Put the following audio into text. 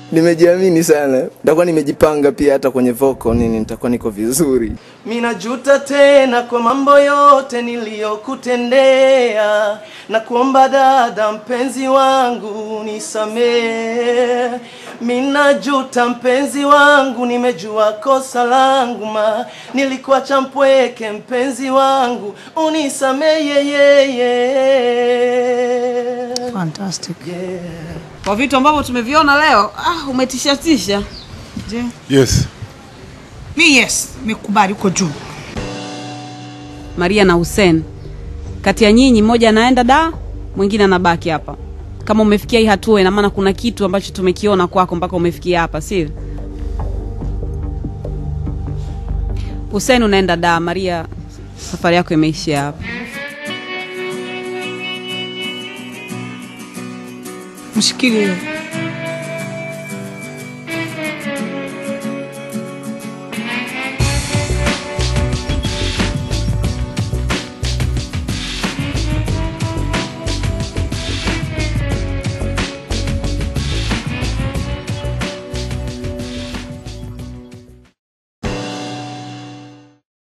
nimejiamini sana, nitakuwa nimejipanga pia, hata kwenye vocal nini, nitakuwa niko vizuri. Minajuta tena kwa mambo yote niliyokutendea, na kuomba dada mpenzi wangu nisamee. Minajuta mpenzi wangu, nimejua kosa langu, ma nilikuacha mpweke mpenzi wangu, unisamee yeye. Fantastic. Kwa vitu ambavyo tumeviona leo, ah, umetishatisha. Je, Yes. mi yes, nimekubali uko juu. Maria na Hussein, kati ya nyinyi mmoja anaenda da, mwingine anabaki hapa. Kama umefikia hii hatua, ina maana kuna kitu ambacho tumekiona kwako mpaka umefikia hapa, sivyo? Hussein unaenda da, Maria safari yako imeishia hapa. Mshikilie.